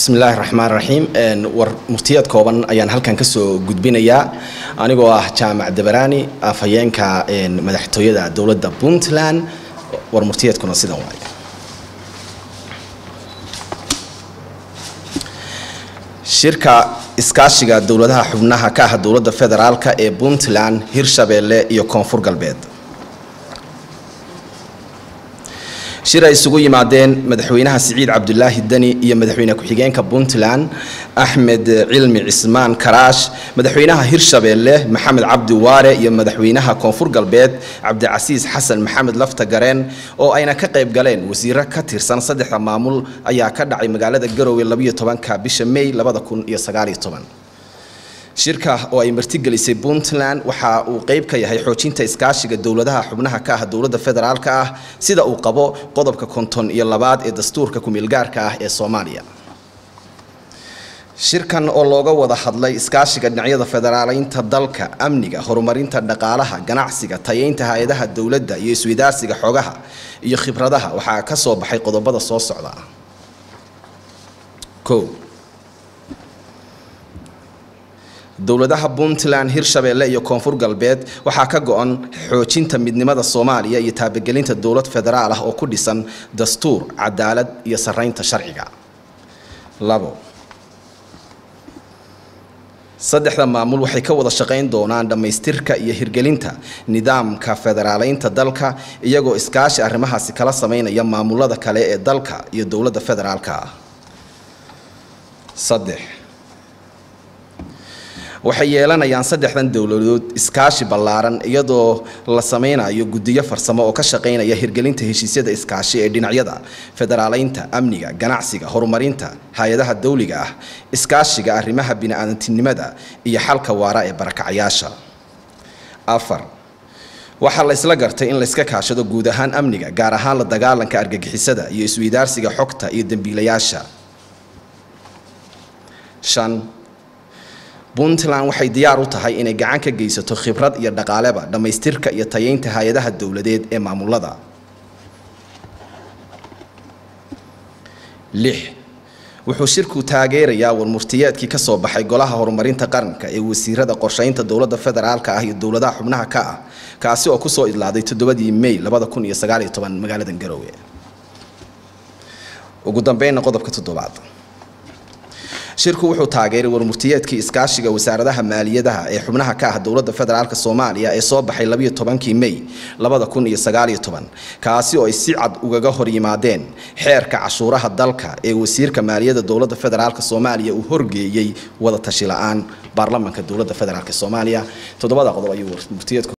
bismillaahi raxmaan raxiim war muftiyaad kooban ayaan halkan kasoo gudbinayaa anigoo ah jaamac dabaraani afhayeenka madaxtooyada dowladda puntland war muftiyaadkuna sidan waay shirka iskaashiga dowladaha xubnaha ka ah dowladda federaalka ee puntland hirshabeelle iyo koonfur galbeed shir ay isugu yimaadeen madaxweynaha siciid cabdulaahi deni iyo madaxweyne ku-xigeenka puntland axmed cilmi cismaan karaash madaxweynaha hirshabeelle maxamed cabdi waare iyo madaxweynaha koonfur galbeed cabdicasiis xasan maxamed lafta gareen oo ayna ka qayb galeen wasiiro ka tirsan saddexda maamul ayaa ka dhacay magaalada garowe labayo tobanka bisha may labada kun iyo sagaaliyo toban shirka oo ay martigelisay puntland waxa uu qayb ka yahay xoojinta iskaashiga dowladaha xubnaha ka ah dowladda federaalka ah sida uu qabo qodobka konton iyo labaad ee dastuurka kumeelgaarka ah ee soomaaliya shirkan oo looga wada hadlay iskaashiga dhinacyada federaaleynta dalka amniga horumarinta dhaqaalaha ganacsiga tayeynta hay-adaha dowladda iyo iswadaarsiga xogaha iyo khibradaha waxaa ka soo baxay qodobada soo socda o dowladaha puntland hirshabeelle iyo koonfur galbeed waxaa ka go-an xoojinta midnimada soomaaliya iyo taabagelinta dowlad federaal ah oo ku dhisan dastuur cadaalad iyo saraynta sharciga labo saddexda maamul waxay ka wada shaqayn doonaan dhammaystirka iyo hirgelinta nidaamka federaaleynta dalka iyagoo iskaashi arrimahaasi kala sameynaya maamulada kale ee dalka iyo dowladda federaalka ah saddex waxay yeelanayaan saddexdan dowladood iskaashi ballaaran iyadoo la sameynayo guddiyo farsamo oo ka shaqaynaya hirgelinta heshiisyada iskaashi ee dhinacyada federaaleynta amniga ganacsiga horumarinta hay-adaha dawliga ah iskaashiga arrimaha bini-aadantinimada iyo xalka waara ee barakacayaasha afar waxaa la isla gartay in layska kaashado guud ahaan amniga gaar ahaan la dagaalanka argagixisada iyo isweydaarsiga xogta iyo dembiilayaasha shan puntland waxay diyaar u tahay inay gacan ka geysato khibrad iyo dhaqaaleba dhammaystirka iyo tayeynta hay-adaha dowladeed ee maamulada lix wuxuu shirku taageerayaa warmurtiyeedkii ka soo baxay golaha horumarinta qaranka ee wasiirada qorsheynta dowladda federaalka ah iyo dowladaha xubnaha ka ah kaasi oo kusoo idlaaday toddobadii may labada kun iyo sagaaliyo toban magaalada garowe ugu dambeynna qodobka toddobaad shirku wuxuu taageeray warmurtiyeedkii iskaashiga wasaaradaha maaliyadaha ee xubnaha ka ah dowladda federaalk soomaaliya ee soo baxay labayo tobankii may labada kun iyo sagaaliyo toban kaasi oo ay si cad ugaga hor yimaadeen xeerka cashuuraha dalka ee wasiirka maaliyadda dowladda federaalk soomaaliya uu horgeeyey wada tashi la-aan baarlamanka dowladda federaalk soomaaliya toddobada qodob ayuu warmurtiyeedku